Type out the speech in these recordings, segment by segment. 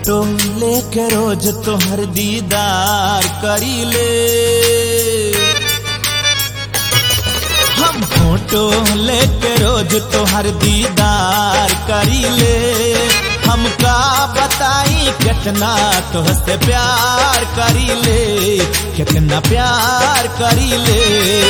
photo लेके रोज तोहर दीदार करी ले हम फोटो लेके रोज तोहर दीदार करी ले हमका बताई कितना तोहसे प्यार करी ले कितना प्यार करी ले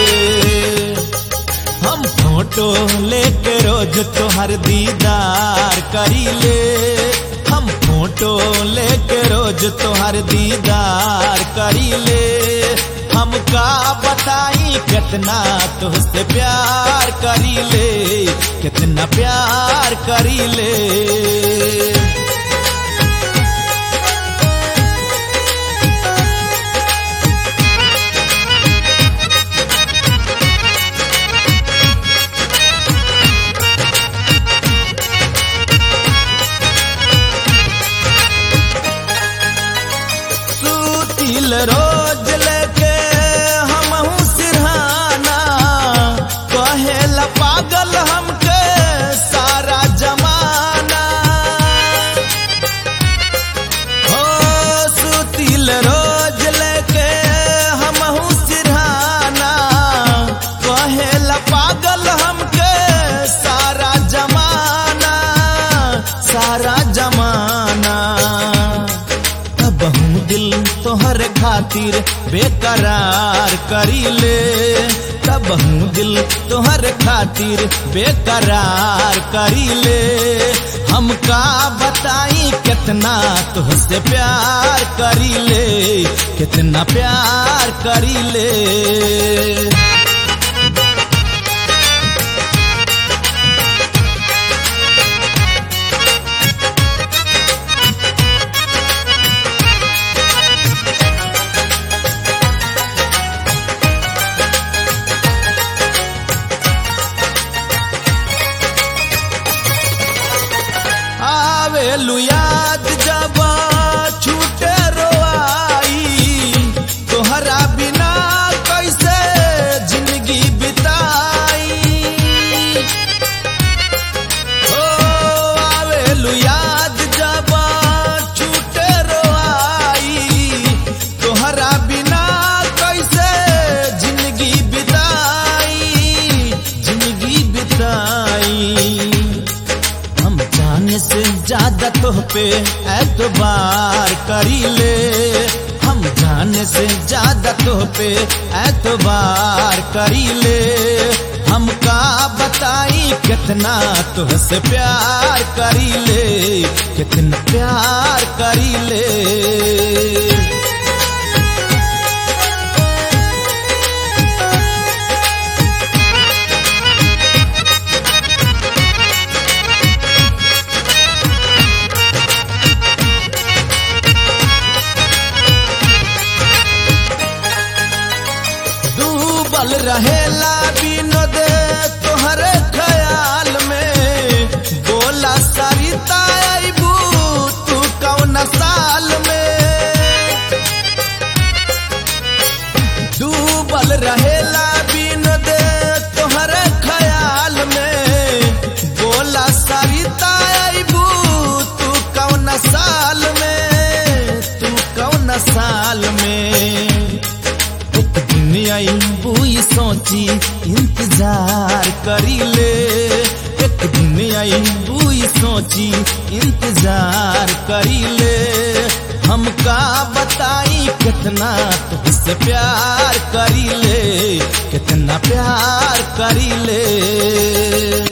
हम फोटो लेके रोज तोहर दीदार करी ले हम फोटो लेके रोज तोहर दीदार करी ले हमका बताई कितना तुझसे प्यार करी ले कितना प्यार करी ले सूतिल रोज लेके हमहू सिरहाना कहेला पागल हमके सारा जमाना हो सूतिल रोज लेके हमहू सिरहाना कहेला पागल हमके सारा जमाना सारा जमाना बहु दिल तोहर खातिर बेकरार करी ले बहु दिल तोहर खातिर बेकरार करी ले हमका बताई कितना तुझसे प्यार करी ले कितना प्यार करी ले आवेलु याद जब छूटे रोआई तोहरा बिना कैसे जिंदगी बिताई ओ आवेलु याद जब छूटे रोआई तोहरा बिना कैसे जिंदगी बिताई जिंदगी बिताई हम जाने से ज्यादा तोह पे एतबार करी ले हम जाने से ज्यादा तोह पे एतबार करी ले हमका बताई कितना तुझसे प्यार करी ले कितना प्यार करी ले डूबल रहेला विनोद तोहर ख्याल में बोला सरिता अबू तू कौन साल में डूबल रहेला विनोद तोहर ख्याल में बोला सरिता अबू तू कौन साल में तू कौन साल में एक दिन आई बुई सोची इंतजार करी ले एक दिन आई बुई सोची इंतजार करी ले हमका बताई कितना तुझसे प्यार करी ले कितना प्यार करी ले